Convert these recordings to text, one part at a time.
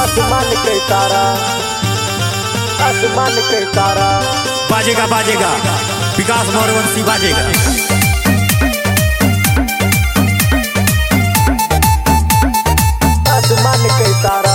आसमान के तारा आसमान के तारा बाजेगा बाजेगा विकास मौरवंशी बाजेगा आसमान के तारा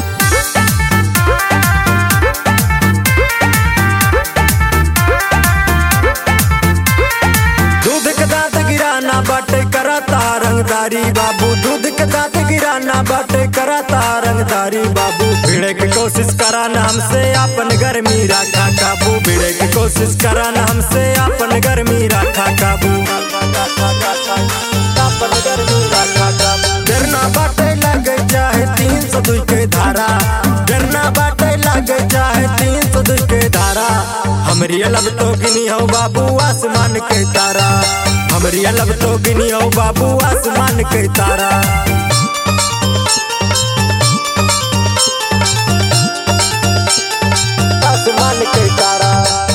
दूध के दांत गिराना बाटे कराता रंगदारी बाबू दूध के दांत गिराना बाटे कराता रंगदारी बाबू भिड़े की कोशिश कराना हमसे अपन गर्मी रखा काबू भिड़े की कोशिश कराना हमसे अपन गर्मी रखा काबू अपन गर्मी रखा काबू डरना बाटे लग चाहे तीन सौ दुई के धारा डरना बाटे लग चाहे तीन सौ दुई के धारा हमरी लब तो गिनी हो बाबू आसमान के तारा हमरी लब तो गिनी हो बाबू आसमान के तारा आसमान के तारा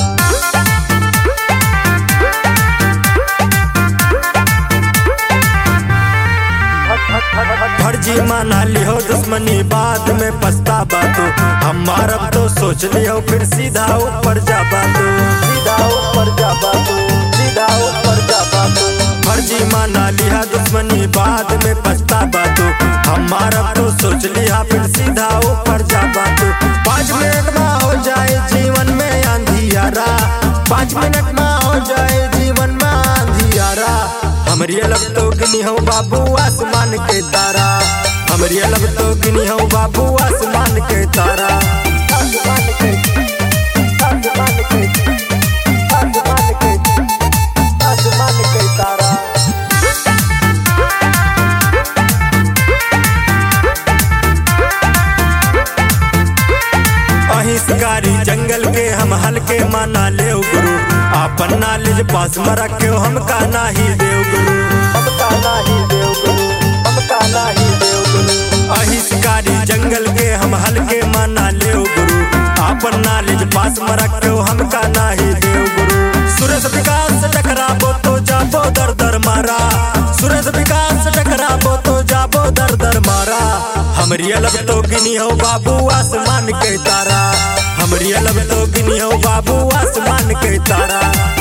फर्जी माना लियो दुश्मनी बाद में पछतावा तो हमारा तो सोच लियो फिर सीधा ऊपर जाबा तो सीधा ऊपर जा बाबू सीधा ऊपर जा बाबू फर्जी माना लिया दुश्मनी बाद में पछतावा तो हमारा तो सोच लिया फिर सीधा ऊपर जाबा तो पाँच मिनट में हो जाए जीवन में अंधियारा पाँच मिनट में हो जाए जीवन में अंधियारा हमारी अलग तो गिनी हो बाबू आसमान के तारा हमारी अलग तो गिनी हो बाबू आसमान के तारा आसमान के आसमान के आसमान के आसमान के तारा अहिंसकारी जंगल के हम हल्के माना ले गुरु आपन नॉलेज पास में रखे हम का नाही देव गुरु हम काला ही देव गुरु हम काला ही देव गुरु अहिंसकारी जंगल के हम हल्के माना ले गुरु आपन नॉलेज पास में रखे हम का नाही देव गुरु सूरज विकास से टकराबो तो जाबो दर दर मारा सूरज विकास से टकराबो तो जाबो दर दर मारा हमरी अलग तो गिनी हो बाबू आसमान के तारा हमरी अलग तो गिनी हो बाबू आसमान के तारा